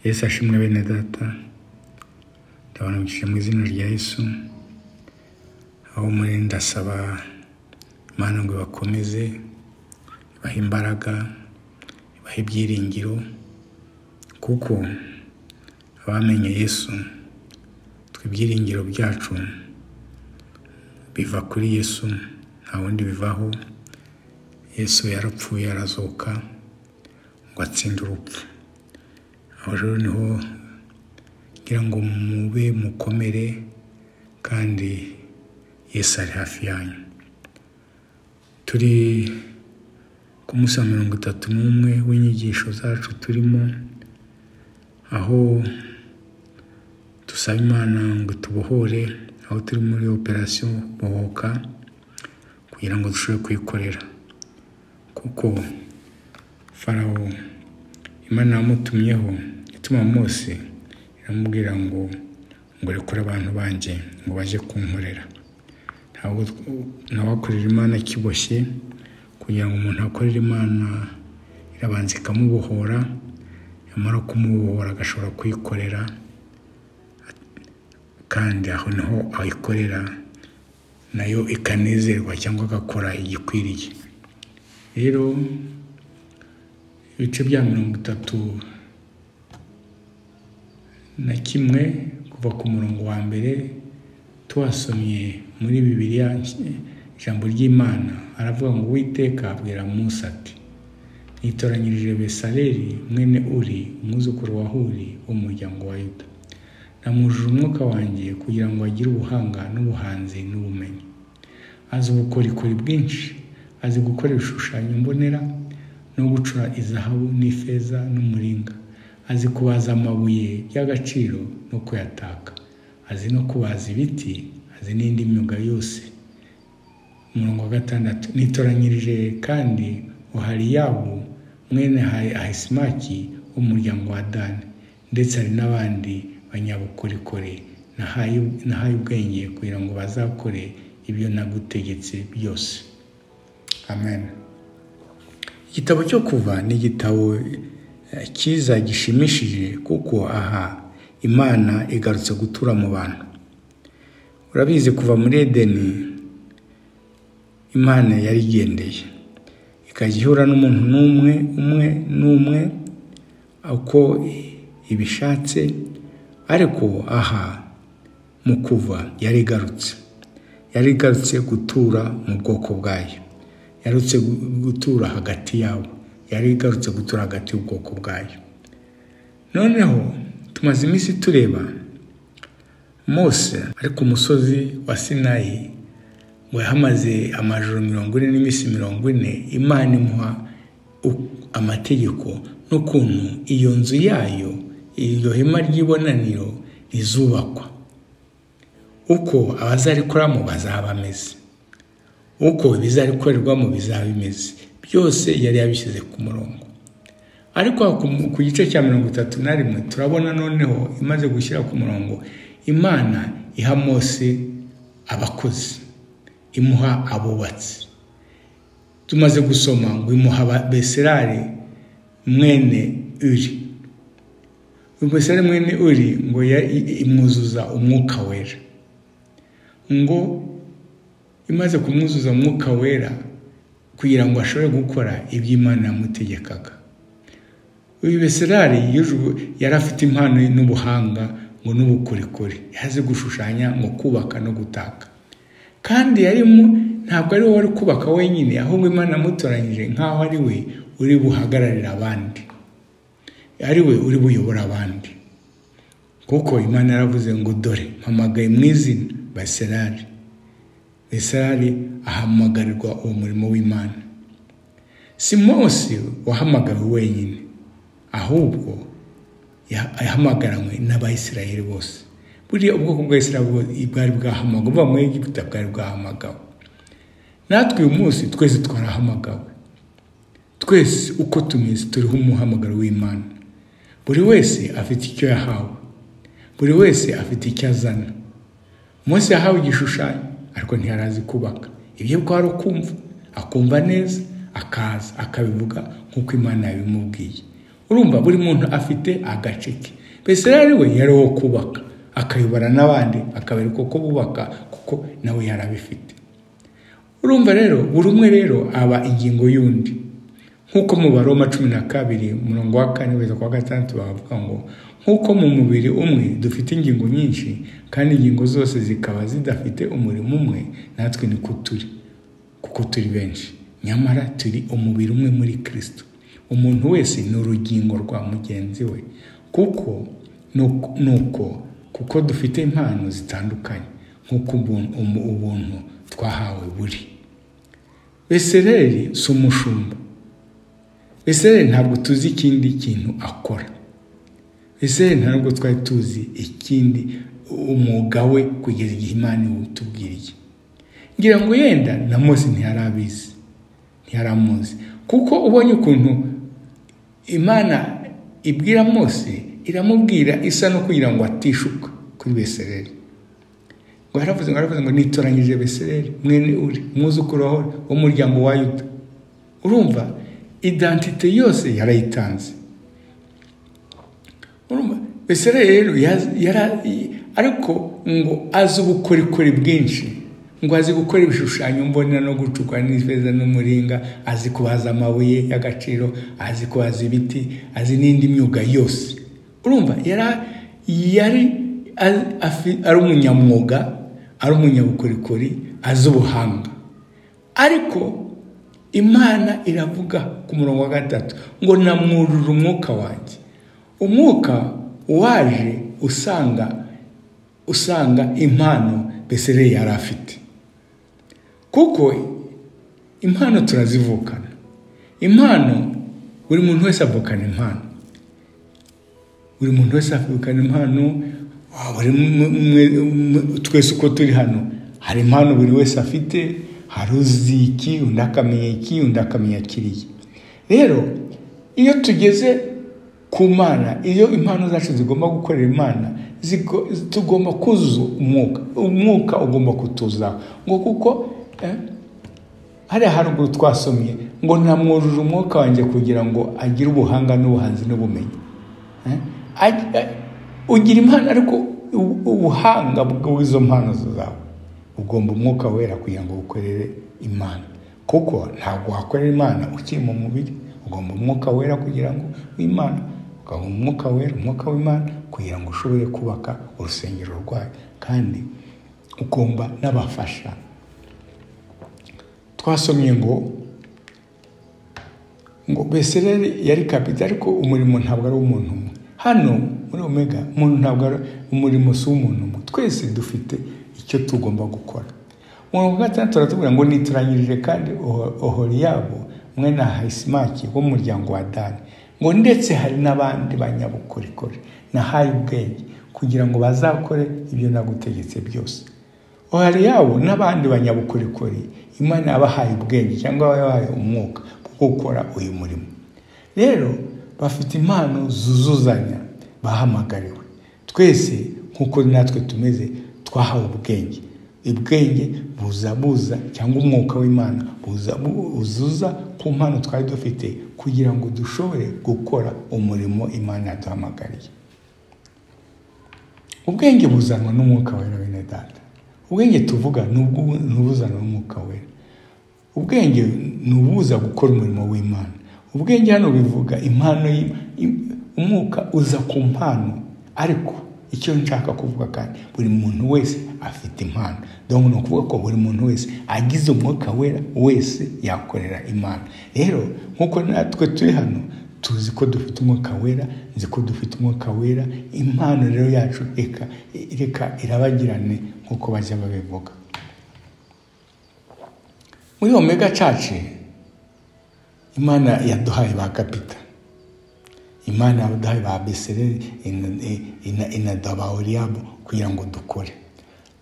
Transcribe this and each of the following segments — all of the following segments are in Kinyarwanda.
Yesu ashimwe bene data ndabanukije mu izina rya Yesu aho muri ndasaba Imana ngo bakomeze ibahe imbaraga ibahe ibyiringiro kuko abamenye Yesu twe ibyiringiro byacu biva kuri Yesu nta wundi bivaho Yesu yarapfuye arazuka ngo atsinde urupfu aho rero niho ngira ngo mube mukomere kandi Yesu ari hafi yanyu turi ku munsi wa mirongo itatu n'umwe w'inyigisho zacu turimo aho dusaba imana ngo tubohore aho turi muri operasiyo bohoka kugira ngo dushobore kuyikorera kuko farawo imana yamutumyeho ituma mose iramubwira ngo ngo rekure abantu banjye ngo bajye kunkorera ntawakorera imana akiboshye kugira ngo umuntu akorere imana irabanza ikamubohora yamara kumubohora agashobora kuyikorera kandi aho niho ayikorera nayo ikanezerwa cyangwa agakora igikwiriye rero ibice bya mirongo itatu na kimwe kuva ku murongo wa mbere tuhasomye muri bibiriya ijambo ry'imana aravuga ngo witeka abwira munsi ati nitoranyirije besaleri mwene uri umwuzukuru wa huri wo mu muryango wa yuda namujije umwuka wanjye kugira ngo agire ubuhanga n'ubuhanzi n'ubumenyi azi ubukorikori bwinshi azi gukora ibishushanyo mbonera no gucura izahabu n'ifeza n'umuringa azi kubaza amabuye y'agaciro no kuyataka azi no kubaza ibiti azi n'indi myuga yose umurongo wa gatandatu nitoranyirije kandi uhari yabo mwene ahisimaki wo mu muryango wa dani ndetse hari n'abandi banyabukorikori nahaye ubwenge kugira ngo bazakore ibyo nagutegetse byose amen igitabo cyo kuva ni igitabo cyiza gishimishije kuko aha imana igarutse gutura mu bantu urabizi kuva muri edeni imana yari igendeye ikajya ihura n'umuntu n'umwe umwe n'umwe uko ibishatse ariko aha mu kuva yari igarutse yari igarutse gutura mu bwoko bwayo yarutse gutura hagati yabo yari igarutse gutura hagati y'ubwoko bwayo noneho tumaze iminsi tureba mose ari ku musozi wa sinayi ngo yahamaze amajoro mirongo ine n'iminsi mirongo ine imana imuha amategeko n'ukuntu iyo nzu yayo iryo hema ry'ibonaniro rizubakwa uko abazarikoramo bazaba bameze uko ibizarikorerwamo bizaba bimeze byose yari yabishyize ku murongo ariko ku gice cya mirongo itatu na rimwe turabona noneho imaze gushyira ku murongo imana iha mose abakozi imuha abubatsi tumaze gusoma ngo imuha beserare mwene uri beserare mwene uri ngo imwuzuza umwuka wera ngo imaze kumwuzuza umwuka wera kugira ngo ashobore gukora ibyo imana yamutegekaga uyu beserari yari afite impano n'ubuhanga ngo n'ubukorikori yazi gushushanya ngo kubaka no gutaka kandi yarimo ntabwo ari wowe uri kubaka wenyine ahubwo imana yamutoranyije nk'aho ari we uri buhagararira abandi ari we uri buyobora abandi kuko imana yaravuze ngo dore mpamagaye mu izina beserari beserari ahamagarirwa uwo murimo w'imana si mose wahamagawe wenyine ahubwo yahamagaranwe n'abayisirayeli bose buriya ubwoko bwa isirayeli bwari bwahamagawe buva muri egiputa bwari bwahamagawe natwe uyu munsi twese twarahamagawe twese uko tumeze turiho umuhamagaro w'imana buri wese afite icyo yahawe buri wese afite icyo azana munsi yahawe igishushanyo ariko ntiyarazi kubaka ibyo ari ukumva akumva neza akaza akabivuga nk'uko imana yabimubwiye urumva buri muntu afite agace ke besirari we yari uwo kubaka akayobora n'abandi akabereka uko bubaka kuko nawe yari abifite urumva rero buri umwe rero aba ingingo y'undi nk'uko mu baroma cumi na kabiri umurongo wa kane kugeza ku wa gatandatu bavuga ngo nk'uko mu mubiri umwe dufite ingingo nyinshi kandi ingingo zose zikaba zidafite umurimo umwe natwe niko turi kuko turi benshi nyamara turi umubiri umwe muri kirisito umuntu wese ni urugingo rwa mugenzi we kuko nuko kuko dufite impano zitandukanye nk'uko ubuntu twahawe buri besereri si umushumba besereri ntabwo tuzi ikindi kintu akora besereri ntabwo twari tuzi ikindi umwuga we kugeza igihe imana iwutubwiriye ngira ngo yenda na mose ntiyari abizi ntiyari amuzi kuko ubonye ukuntu imana ibwira mose iramubwira isa no kugira ngo atishuka kuri besereri ngo haravuze ngo haravuze ngo nitoranyije besereri mwene uri umwuzukuru wawe wo mu muryango wa yuda urumva identite yose yarayitanze urumva besereri rero ariko ngo azi ubukorikori bwinshi ngo azi gukora ibishushanyo mbonera no gucukura n'ifeza n'umuringa azi kubaza amabuye y'agaciro azi kubaza ibiti azi n'indi myuga yose urumva yari ari umunyamwuga ari umunyabukorikori azi ubuhanga ariko imana iravuga ku murongo wa gatatu ngo namwurure umwuka wanjye umwuka waje usanga usanga impano besere yari afite kuko impano turazivukana impano buri muntu wese avukana impano buri muntu wese avukana impano twese uko turi hano hari impano buri wese afite hari uzi iki undi akamenya iki undi akamenya kiriya rero iyo tugeze ku mana iyo impano zacu zigomba gukorera imana tugomba kuzuza umwuka umwuka ugomba kutuzaho ngo kuko hariya haruguru twasomye ngo namwujuje umwuka wanjye kugira ngo agire ubuhanga n'ubuhanzi n'ubumenyi ugira impano ariko ubuhanga bw'izo mpano zawe ugomba umwuka wera kugira ngo ukorere imana kuko ntabwo wakorera imana ukiri mu mubiri ugomba umwuka wera kugira ngo w'imana ukabona umwuka wera umwuka w'imana kugira ngo ushobore kubaka urusengero rwayo kandi ugomba n'abafasha twasomye ngo ngo besereri yari kapita ariko umurimo ntabwo ari uw'umuntu umwe hano muri omega umuntu ntabwo ari umurimo si umuntu umwe twese dufite icyo tugomba gukora umurongo wa gatandatu turatubwira ngo nituranyirije kandi ohoriyabo mwe na hayisimaki wo mu muryango wa dani ngo ndetse hari n'abandi banyabukorikori nahaye ubwenge kugira ngo bazakore ibyo nagutegetse byose ohoriyabo n'abandi banyabukorikori imana yabahaye ubwenge cyangwa yabahaye umwuka wo gukora uyu murimo rero bafite impano zuzuzanya bahamagariwe twese nk'uko natwe tumeze twahawe ubwenge ubwenge buza buza cyangwa umwuka w'imana buzuza ku mpano twari dufite kugira ngo dushobore gukora umurimo imana yaduhamagariye ubwenge buzanwa n'umwuka wera bene data ubwenge tuvuga ni ubuzanwa n'umwuka wera ubwenge ni ubuza gukora umurimo w'imana ubwenge hano bivuga impano umwuka uza ku mpano ariko icyo nshaka kuvuga kandi buri muntu wese afite impano dore ni ukuvuga ko buri muntu wese agize umwuka wera wese yakorera imana rero nk'uko natwe turi hano tuzi ko dufite umwuka wera nzi ko dufite umwuka wera impano rero yacu reka reka irabagirane nk'uko bajya babivuga muri omega caci imana yaduhaye ba kapita imana yaduhaye ba besereri inaduha oriyabo kugira ngo dukore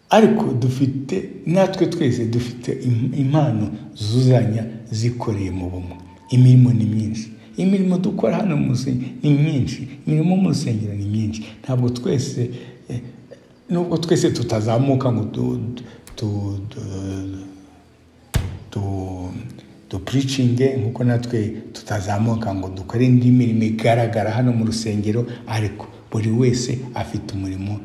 ariko dufite natwe twese dufite impano zuzanya zikoreye mu bumwe imirimo ni myinshi imirimo dukora hano ni myinshi imirimo mu rusengero ni myinshi ntabwo twese nubwo twese tutazamuka ngo tu dupuricinge nk'uko natwe tutazamuka ngo dukore indi mirimo igaragara hano mu rusengero ariko buri wese afite umurimo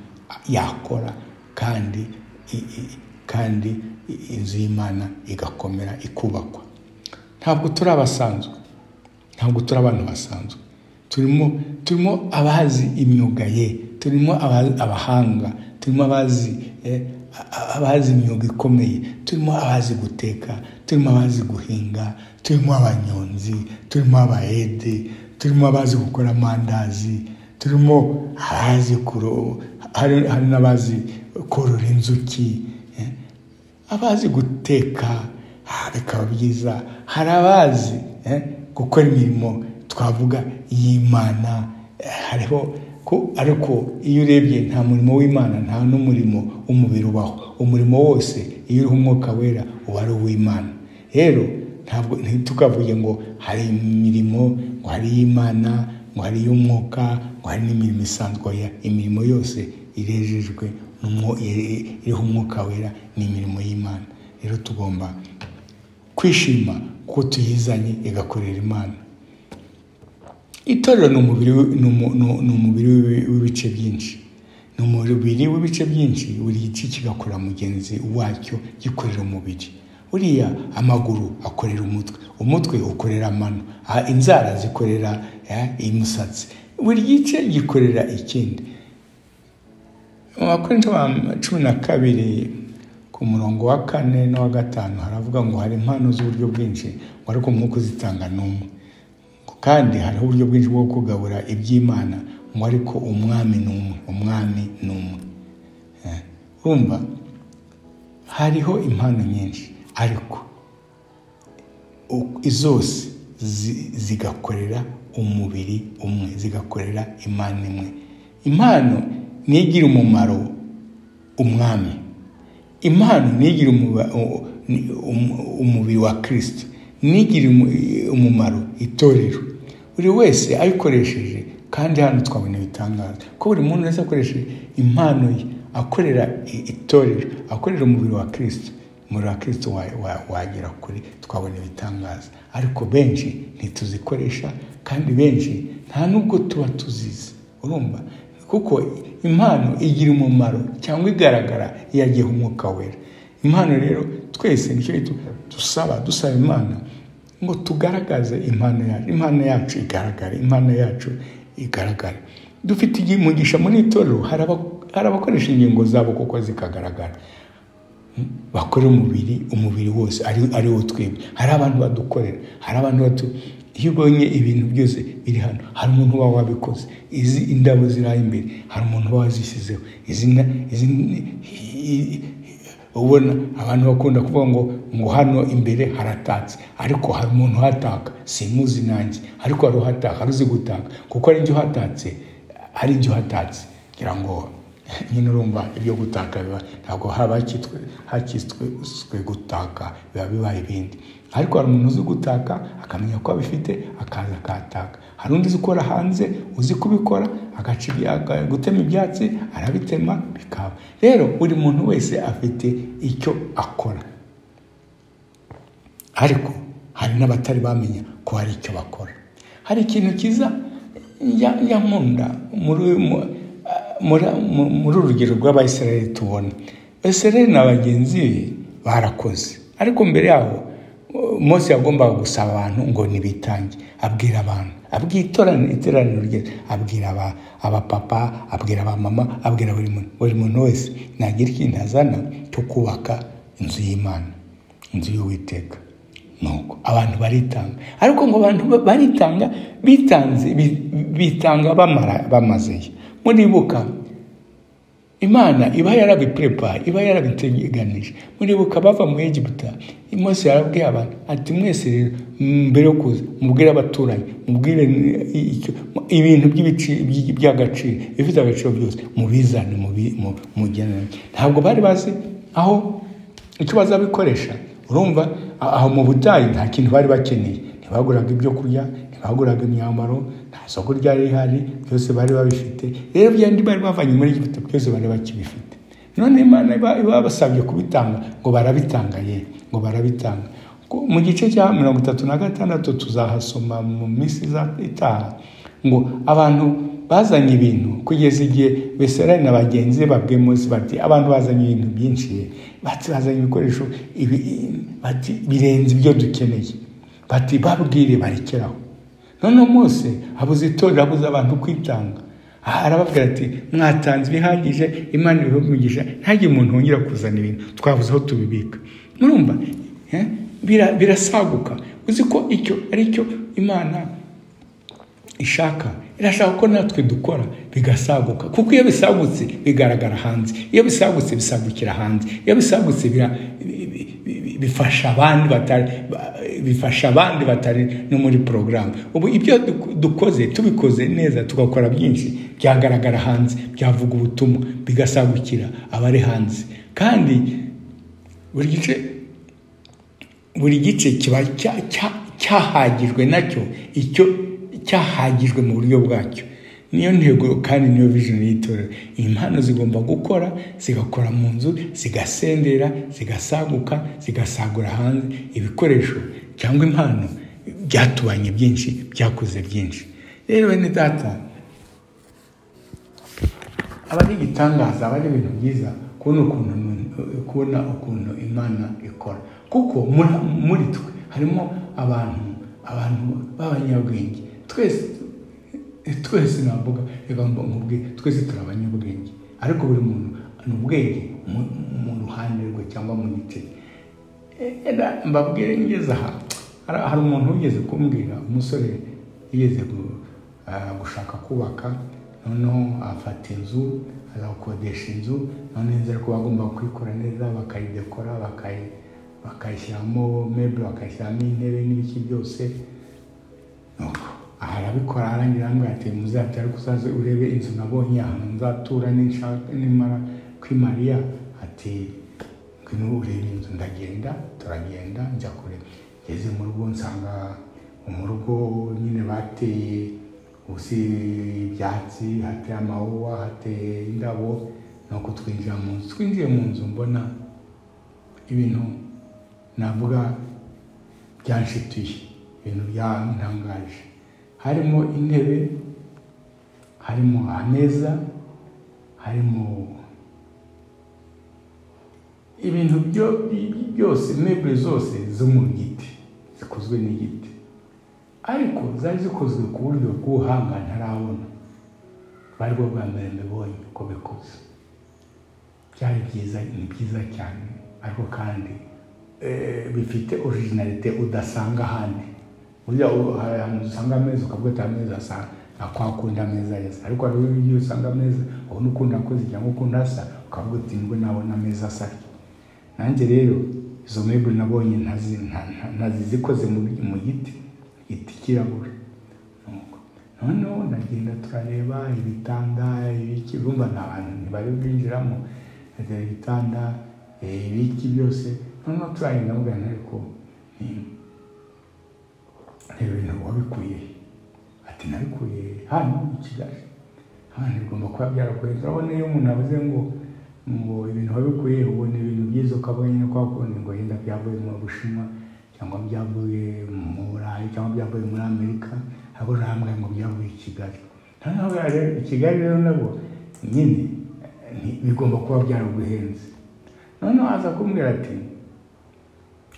yakora kandi i- i- kandi i- inzu y'imana igakomera ikubakwa ntabwo turi abasanzwe ntabwo turi abantu basanzwe turimo turimo abazi imyuga ye turimo aba- abahanga turimo abazi eh, a- a- abazi imyuga ikomeye turimo abazi guteka turimo abazi guhinga turimo abanyonzi turimo abayede turimo abazi gukora amandazi turimo abazi kuro hari hari n'abazi korora inzuki eh, abazi guteka ah, bikaba byiza hari abazi eh, gukora imirimo twavuga y'imana eh, hariho ko ariko iyo urebye nta murimo w'imana nta n'umurimo w'umubiri ubaho umurimo wose iyo uriho umwuka wera uba ari uw'imana rero ntabwo ntitukavuge ngo hari imirimo ngo hari iy'imana ngo hari iy'umwuka ngo hari n'imirimo isanzwe oya imirimo yose irejejwe n'umwo- iri- iriho umwuka wera ni imirimo y'imana rero tugomba kwishima kuko tuyizanye igakorera imana itorero ni umubiri wi- ni umu- ni u- ni umubiri wi- w'ibice byinshi ni umubiri w'ibice byinshi buri gice kigakora mugenzi wacyo gikorera umubiri buriya amaguru akorera umutwe umutwe ukorera amano aha, inzara zikorera eh, imisatsi buri gice gikorera ikindi mu bakorinto ba cumi na kabiri ku murongo wa kane n'uwa gatanu haravuga ngo hari impano z'uburyo bwinshi ngo ariko umwuka uzitanga ni umwe kandi hariho uburyo bwinshi bwo kugabura iby'imana ngo ariko umwami ni umwe umwami ni umwe Eh, urumva hariho impano nyinshi ariko u- zose zi- zigakorera umubiri umwe zigakorera imana imwe impano niyo igira umumaro umwami impano niyo igira umuba- u- ni- um- umubiri wa kirisiti niyo igira umu- umumaro itorero buri wese ayikoresheje kandi hano twabona ibitangaza ko buri muntu wese akoresha impano ye akorera i- itorero akorera umubiri wa kirisiti umubiri wa kirisiti wa- wa- wagera kure twabona ibitangaza ariko benshi ntituzikoresha kandi benshi nta nubwo tuba tuzizi urumva kuko impano igira umumaro cyangwa igaragara iyo yagiyeho umwuka wera impano rero twese nicyo dusaba dusaba imana ngo tugaragaze impano yacu impano yacu igaragare impano yacu igaragare dufite igihe umugisha muri itorero hari aba- hari abakoresha ingingo zabo kuko zikagaragara bakora umubiri umubiri wose ari ari wo twebwe hari abantu badukorera hari abantu batu iyo ubonye ibintu byose biri hano hari umuntu uba wabikoze izi indabo ziri aha imbere hari umuntu uba wazishyizeho izi na- izi ni- i- ubona abantu bakunda kuvuga ngo ngo hano imbere haratatse ariko hari umuntu uhataka simuzi nanjye ariko hari uhataka hari uzi gutaka kuko hari ibyo hatatse hari ibyo hatatse kugira ngo nyine urumva ibyo gutaka biba ntabwo haba hakitswe hakitswe gutaka biba bibaye ibindi ariko hari umuntu uzi gutaka akamenya ko abifite akaza akataka hari undi uzi ukora hanze uzi kubikora agaca ibya- aga- gutema ibyatsi arabitema bikaba rero buri muntu wese afite icyo akora ariko hari n'abatari bamenya ko hari icyo bakora hari ikintu cyiza ya- ya nkunda muri mu- muri- mu- muri urugero rw'abayisiraheli tubona abasiraheli na bagenzi be barakoze ariko mbere yaho mose yagombaga gusaba abantu ngo nibitange abwira abantu abwira itoraniro iteraniro rye abwira aba- abapapa abwira abamama abwira buri muntu buri muntu wese nagira ikintu azana cyo kubaka inzu y'imana inzu y'uwiteka nuko abantu baritanga ariko ngo abantu ba- baritanga bitanze bi- bitanga bamara bamazeyo muribuka imana iba yarabiprepa iba yarabiteganije muribuka bava mu egiputa mose yarabwiye abantu ati mwese rero mbere yo kuza mubwire abaturanyi mubwire i- icyo- ibintu by'ibici- by- by'agaciro ibifite agaciro byose mubizane mubi- mu- mugenane ntabwo bari bazi aho icyo bazabikoresha urumva a- aho mu butayu nta kintu bari bakeneye ntibaguraga ibyo kurya ntibaguraga imyambaro nta soko ryari rihari byose bari babifite rero byandi bari bavanye muri egiputa byose bari bakibifite none imana iba- iba babasabye kubitanga ngo barabitanga ye ngo barabitanga Ko- mu gice cya mirongo itatu na gatandatu tuzahasoma mu minsi iza- itaha ngo abantu bazanye ibintu kugeza igihe beserari na bagenzi be babwiye munsi bati abantu bazanye ibintu byinshi bati bazanye ibikoresho ibi, bati birenze ibyo dukeneye bati babwire barekeraho noneho mose abuze itorero abuze abantu kwitanga aha arababwira ati mwatanze ibihagije imana ibihumugisha ntihagire umuntu wongera kuzana ibintu twabuze aho tubibika murumva eh? Bira- birasaguka uzi ko icyo ari cyo imana ishaka irashaka ko natwe dukora bigasaguka kuko iyo bisagutse bigaragara hanze iyo bisagutse bisagukira hanze iyo bisagutse bira- bi- bi- bi- bifasha abandi batari ba- bifasha abandi batari no muri porogaramu ubu ibyo duk- dukoze tubikoze neza tugakora byinshi byagaragara hanze byavuga ubutumwa bigasagukira abari hanze kandi buri gice buri gice kiba cya- cya- cyahagijwe nacyo icyo cyahagijwe mu buryo bwacyo niyo ntego kandi niyo vision y'itorero impano zigomba gukora zigakora mu nzu zigasendera zigasaguka zigasagura hanze ibikoresho cyangwa impano byatubanye byinshi byakoze byinshi rero bene data aba ari igitangaza aba ari ibintu byiza kubona ukuntu umuntu- kubona ukuntu imana ikora kuko muri- muri twe harimo abantu abantu b'abanyabwenge twese twese navuga reka mb- nkubwire twese turi abanyabwenge ariko buri muntu ni ubwenge mu- mu ruhande rwe cyangwa mu gice era mbabwire ngeze aha hari hari umuntu wigeze kumbwira umusore yigeze gu- ah, gushaka kubaka noneho afata inzu azakodesha inzu noneho inzu ariko bagomba kuyikora neza bakayidekora bakayi bakayishyiramo mebure bakayishyiramo intebe n'ibiki byose Nuko aha arabikora arangira arambwira ati muzajya ariko uzaze urebe inzu nabonye ahantu nzatura ninshaka nimara kwimariya ati ngwino urebe inzu ndagenda turagenda njya kureba ngeze mu rugo nsanga mu rugo nyine bateye ubusi ibyatsi hateye amawuwa hateye indabo nuko twinjira mu nzu twinjiye mu nzu mbona ibintu navuga byanshituye ibintu byantangaje harimo intebe harimo ameza harimo ibintu byo- bi- byose mebure zose zo mu giti zikozwe n'igiti ariko zari zikozwe ku buryo bw'ubuhanga ntarabona bari bwo bwa mbere mbibonye uko bikoze byari byiza ni byiza cyane ariko kandi eh, bifite orijinalite udasanga ahandi burya u- hari ahantu usanga ameza ukavuga ati ameza asa nka kwa kundi ameza yasa ariko hari ibyo usanga ameza ubona ukundi akoze cyangwa ukundi asa ukavuga uti nibwo nabona ameza asa atyo." nanjye rero izo mebure nabonye ntazi- nta- nta- ntazi zikoze mu mu giti igiti kirabura Nuko noneho ndagenda turareba ibitanda ibiki urumva nta bantu ntibari bwinjiramo ndagera ibitanda eh, ibiki byose noneho turagenda mugana ariko ni- reba ibintu wabikuye ati nabikuye hano i kigali hano bigomba kuba byarakuye turabona iyo umuntu avuze ngo ngo ibintu wabikuye ubona ibintu byiza ukabona nyine kwa kundi ngo yenda byavuye mu bushinwa cyangwa byavuye mu burayi cyangwa byavuye muri amerika abo rambwe ngo byavuye i kigali noneho rero i kigali rero nabo nyine eh, ni- bigomba kuba byaraguhenze noneho aza kumbwira ati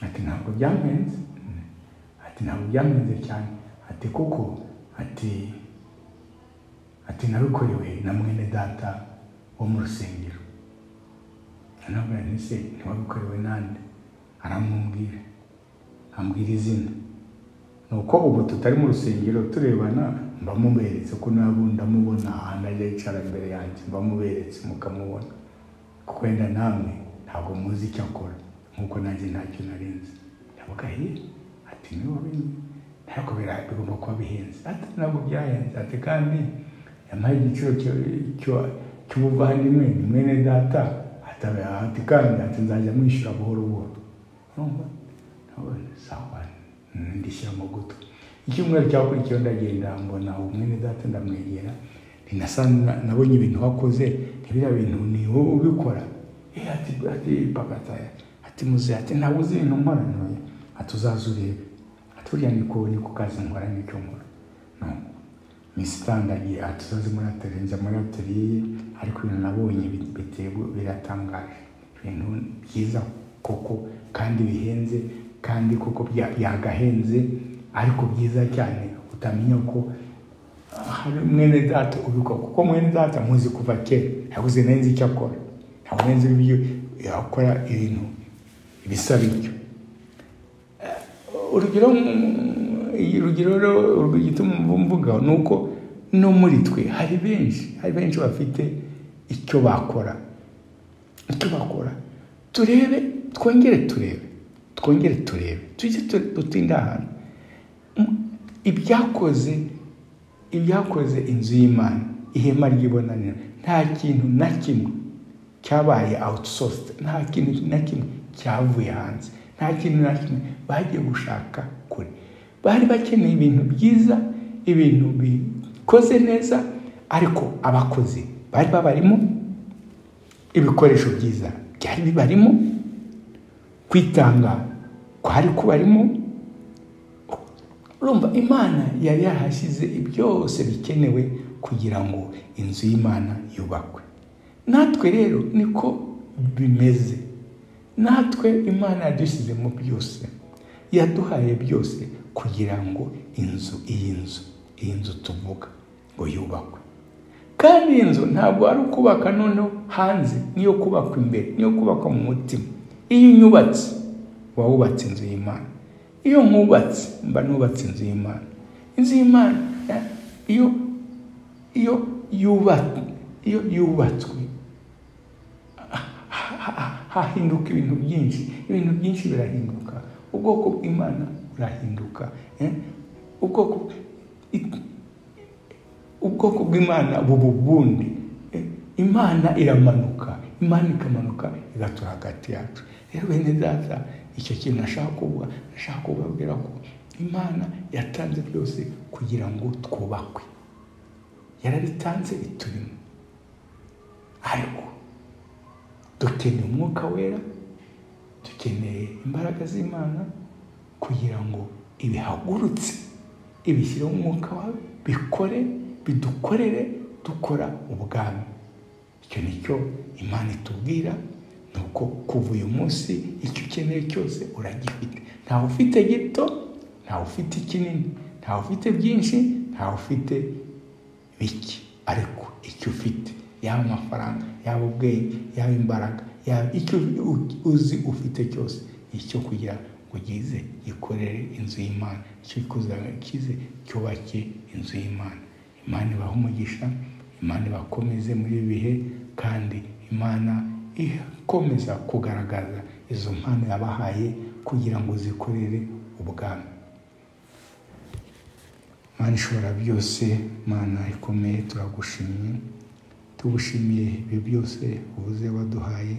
ati ntabwo byamenze ati ntabwo byamenze cyane ati kuko ati ati nabikorewe na mwene data wo mu rusengero nanabwira nti se ntiwabikorewe nande aramubwira ambwira izina ni uko ubu tutari mu rusengero turebana mbamuberetse ko nabo ndamubona ahantu ajya yicara imbere yanjye mbamuberetse mukamubona kuko wenda namwe ntabwo muzi icyo akora nk'uko nanjye ntacyo narinzi ndavuga ye ati niwe wabizi ariko bira- bigomba kuba bihenze ati ntabwo byahenze ati kandi yampaye igiciro cyo- cyo- cy'ubuvandimwe ni mwene data Ati, ati kandi ati nzajya mwishyura buhoro buhoro urumva nabonye sawa ndishyira mu gutwi icyumweru cyakurikiyeho ndagenda mbona uwo mwene data ndamwegera ntinasa nabonye ibintu wakoze ntibiriya bintu ni wowe ubikora Eh, ati ati pakata ati muze ati ntabwo uzi ibintu nkora ntoya hatuzaza urebe aturiya niko niko kazi nkora n'icyumuro no misitandagiye hatuzaze muri atelier njya muri atelier ye ariko ibintu nabonye bi- bitego biratangaje ibintu byiza koko kandi bihenze kandi koko bya- byagahenze ariko byiza cyane utamenya ko hari mwene data ubikora kuko mwene data muzi kuva kera yaguze neza icyo akora ntabwo neza ibyo yakora ibintu bisa bityo urugero mm, urugero rero urwo gituma mvuga ni uko no muri twe hari benshi hari benshi bafite icyo bakora icyo bakora turebe twongere turebe twongere turebe tujye tu- dutinde ahantu M- ibyakoze ibyakoze inzu y'imana ihema ry'ibonaniro nta kintu na kimwe cyabaye outsourced nta kintu na kimwe cyavuye hanze nta kintu na kimwe bagiye gushaka kure bari bakeneye ibintu byiza ibintu bikoze neza ariko abakozi bari babarimo ibikoresho byiza byari bibarimo kwitanga kwari kubarimo urumva imana yari yarahashyize byose bikenewe kugira ngo inzu y'imana yubakwe natwe rero niko bimeze natwe imana yadushyizemo byose yaduhaye byose kugira ngo inzu iyi nzu iyi nzu tuvuga ngo yubakwe kandi iyi nzu ntabwo ari ukubaka noneho hanze niyo kubakwa imbere niyo kubakwa mu mutima iyo unyubatse uba wubatse inzu y'imana iyo nkubatse mba nubatse inzu y'imana inzu y'imana eh, iyo iyo yubatswe iyo yubatswe hahinduka ibintu byinshi ibintu byinshi birahinduka ubwoko bw'imana burahinduka eh? ubwoko i- ubwoko bw'imana buba ubundi Eh, imana iramanuka imana ikamanuka igatura hagati yacu rero bene data icyo kintu nashaka kuvuga nashaka kubabwira ko imana yatanze byose kugira ngo twubakwe yarabitanze biturimo ariko dukeneye umwuka wera dukeneye imbaraga z'imana kugira ngo ibihagurutse ibishyireho umwuka wawe bikore bidukorere dukora ubwami icyo ni cyo imana itubwira ni uko kuva uyu munsi icyo ukeneye cyose uragifite ntawe ufite gito ntawe ufite kinini ntawe ufite byinshi ntawe ufite bike ariko icyo ufite yaba amafaranga yaba ubwenge yaba imbaraga yaba icyo u- uzi ufite cyose ni icyo kugira ngo ugize gikorere inzu y'imana icyo kize cyubake inzu y'imana imana ibaha umugisha imana ibakomeze muri ibi bihe kandi imana ikomeza kugaragaza izo mpano yabahaye kugira ngo zikorere ubwami mana ishobora byose mana ikomeye turagushimye tugushimiye ibi byose uvuze waduhaye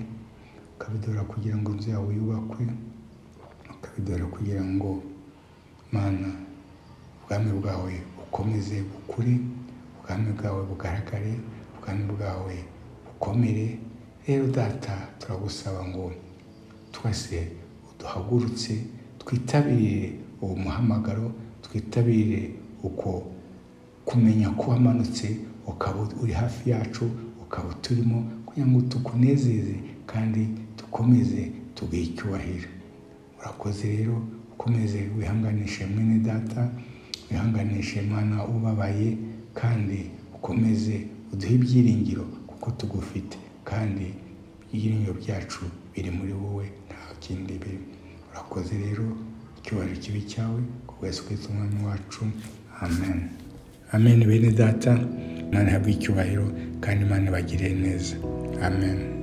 ukabidora kugira ngo inzu yawe yubakwe ukabidora kugira ngo mana ubwami bwawe bukomeze bukure ubwami bwawe bugaragare ubwami bwawe bukomere rero data turagusaba ngo twese duhagurutse twitabire uwo muhamagaro twitabire uko kumenya ko wamanutse ukaba uri hafi yacu ukaba uturimo kugira ngo tukunezeze kandi dukomeze tuguhe icyubahiro urakoze rero ukomeze wihanganishe mwene data wihanganishe mwana ubabaye kandi ukomeze uduhe ibyiringiro kuko tugufite kandi ibyiringiro byacu biri muri wowe nta kindi biri urakoze rero icyubahiro kibi cyawe ku bwese kwita umwami wacu amen amen bene data imana ihabwe icyubahiro kandi imana ibagirire neza amen